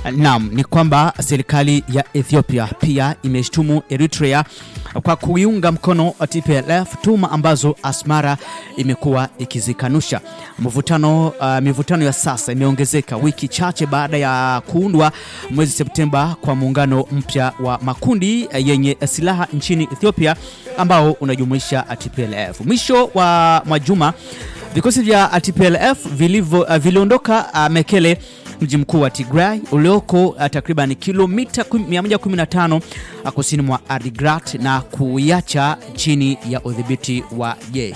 Naam, ni kwamba serikali ya Ethiopia pia imeshtumu Eritrea kwa kuiunga mkono TPLF, tuma ambazo Asmara imekuwa ikizikanusha. Mvutano, uh, mivutano ya sasa imeongezeka wiki chache baada ya kuundwa mwezi Septemba kwa muungano mpya wa makundi yenye silaha nchini Ethiopia ambao unajumuisha TPLF. Mwisho wa majuma vikosi vya TPLF vilivyo uh, viliondoka uh, Mekele mji mkuu wa Tigray ulioko uh, takriban kilomita 115 uh, kusini mwa Adigrat na kuiacha chini ya udhibiti wa jeshi.